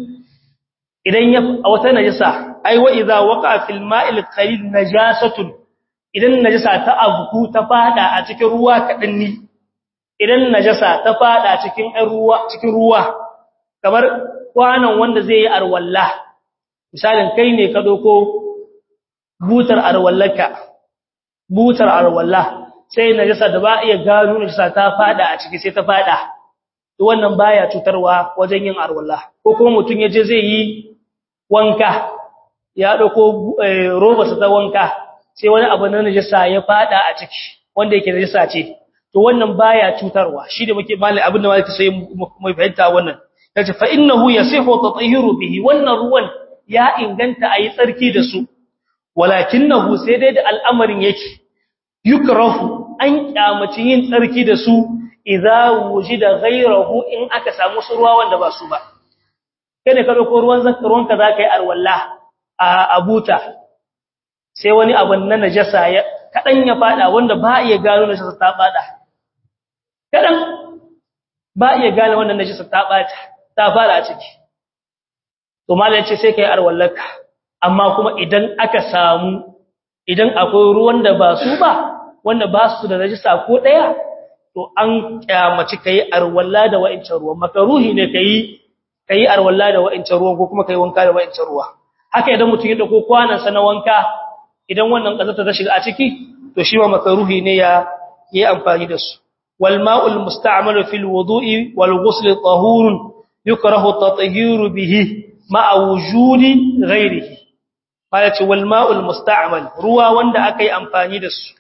[SPEAKER 1] إذن يف أو تنجسة أي وإذا وقع في الماء القليل نجاسة إذن نجسة تأبكو تفادى أتكر روا كأني إذن نجسة تفادى أتكر روا تكر روا kamar kwanan wanda zai yi arwallah misalin kai ne ka doko butar arwallaka butar arwalla sai najasa da ba iya gano najasa ta fada a ciki sai ta fada to wannan baya cutarwa wajen yin arwalla ko kuma mutun yaje zai yi wanka ya dauko roba sa ta wanka sai wani abu na najasa ya fada a ciki wanda yake najasa ce to wannan baya cutarwa shi da muke malai abin da malai sai mu fahimta wannan yace fa innahu yasihu tatahiru bihi wannan ruwan ya inganta ayi tsarki da su walakinahu sai dai da al'amarin yake yukrahu an kyamaci yin tsarki da su idza wujida ghayruhu in aka samu su ruwa wanda ba su ba kene ka dauko ruwan zakaron ka zaka yi alwala a abuta sai wani abun na najasa ya kadan ya fada wanda ba iya gano najasa ta fada kadan ba iya gano wannan najasa ta bata ta fara a ciki to mallan ce sai kai alwallaka amma kuma idan aka samu idan akwai ruwan da ba su ba wanda ba su da najisa ko daya to an kyamaci kai arwalla da wa'incan ruwan makaruhi ne kai kai arwalla da wa'incan ruwan ko kuma kai wanka da wa'incan ruwa haka idan mutum ya dauko kwanan sa na wanka idan wannan kazata ta shiga a ciki to shi ma makaruhi ne ya yi amfani da su wal ma'ul musta'malu fil wudu'i wal ghusl tahurun yukrahu at-tathhiru bihi ma'a wujudi ghairihi baya ce wal ma'ul musta'mal ruwa wanda akai amfani da su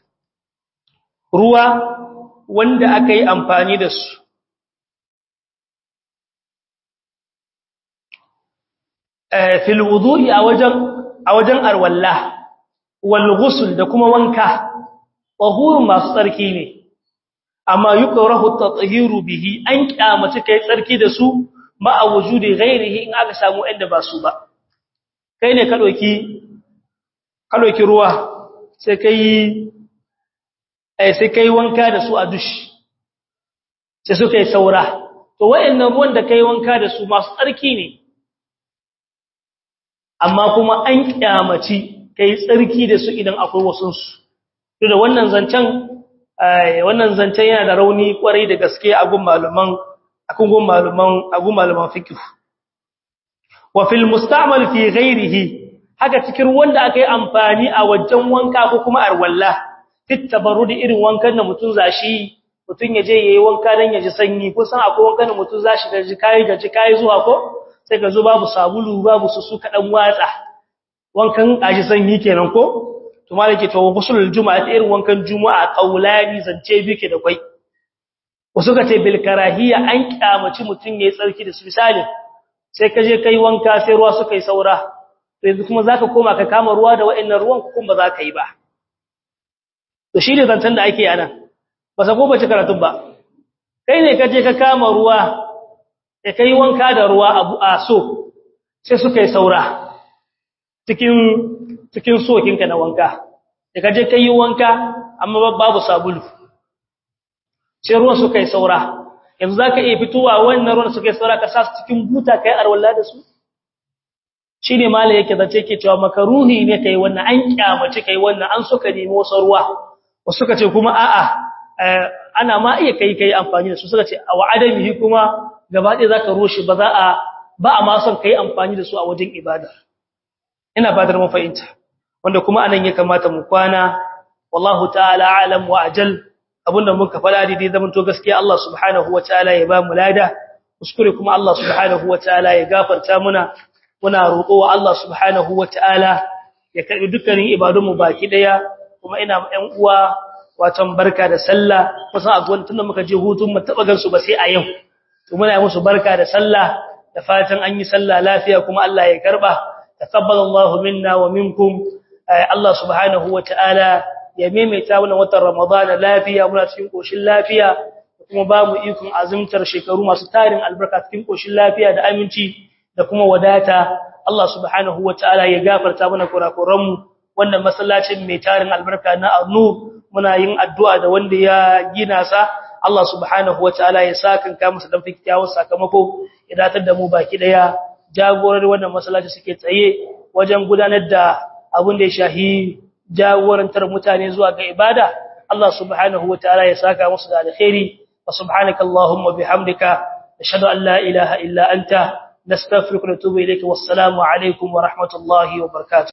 [SPEAKER 1] ruwa wanda akai amfani da su fil wudu'i a wajen a wajen arwalla wal ghusl da kuma wanka tahurun masu tsarki ne amma yukrahu at-tathiru bihi an kyamace kai tsarki da su ma a wujudi ghairihi in aka samu inda ba su ba kai ne ka doki ka doki ruwa sai kai eh sai kai wanka da su a dushi sai suka yi saura to wayannan ruwan da kai wanka da su masu tsarki ne amma kuma an kyamaci kai tsarki da su idan akwai wasun su to da wannan zancen wannan zancen yana da rauni kwarai da gaske a gun maluman akun gun maluman a gun maluman fiqh wa fil musta'mal fi ghairihi haka cikin wanda aka yi amfani a wajen wanka ko kuma arwalla fit tabarrudi irin wankan da mutun zashi mutun ya je yayi wanka dan ya ji sanyi ko san akwai wankan da mutun zashi da ji kai da ji kai zuwa ko sai ka zo babu sabulu babu susu kadan watsa wankan aji sanyi kenan ko to malike to gusulul juma'a irin wankan juma'a qaulani zance bike da kai wasu ka ce bil karahiya an kyamaci mutun yayi tsarki da su misali sai ka je kai wanka sai ruwa suka yi saura to yanzu kuma zaka koma ka kama ruwa da wa'annan ruwan kuma ba za ka yi ba to shi ne zancen da ake anan ba sa ko bace karatun ba kai ne ka je ka kama ruwa sai kai wanka da ruwa abu a so sai suka yi saura cikin cikin sokinka na wanka da ka je ka yi wanka amma babu sabulu sai ruwan suka yi saura yanzu za ka iya fitowa wannan ruwan suka yi saura ka sa su cikin buta ka yi arwalla da su shi ne mala yake zace ke cewa makaruhi ne ka yi wannan an kyamace ka yi wannan an suka nemi wasu ruwa wasu suka ce kuma a'a ana ma iya kai kai amfani da su suka ce a wa'adamihi kuma gaba ɗaya za ka roshe ba za a ba a ma son ka yi amfani da su a wajen ibada ina fatar mu fahimta wanda kuma anan ya kamata mu kwana wallahu ta'ala alam wa ajal abinda muka fada dai zaman to gaskiya Allah subhanahu wataala ya ba mu lada kuskure kuma Allah subhanahu wataala ya gafarta muna muna roƙo wa Allah subhanahu wataala ya karbi dukkanin ibadunmu baki daya kuma ina ɗan uwa watan barka da sallah kusan a gwamnati tunda muka je hutun mu taba gansu ba sai a yau to muna musu barka da sallah da fatan an yi sallah lafiya kuma Allah ya karba taqabbalallahu minna wa minkum Allah subhanahu wataala ya maimaita wannan watan Ramadan lafiya muna cikin koshin lafiya kuma ba mu ikon azumtar shekaru masu tarin albarka cikin koshin lafiya da aminci da kuma wadata Allah subhanahu wataala ya gafarta mana kurakuran mu wannan masallacin mai tarin albarka na Arnu muna yin addu'a da wanda ya gina sa Allah subhanahu wataala ya saka ka musu dan fikiyawar sakamako ya datar da mu baki daya jagorar wannan masallaci suke tsaye wajen gudanar da abin da ya shahi jagorantar mutane zuwa ga ibada Allah subhanahu wataala ya saka musu da alkhairi wa subhanaka allahumma bihamdika ashhadu an la ilaha illa anta nastaghfiruka wa natubu ilayka wassalamu alaikum wa rahmatullahi wa barakatuh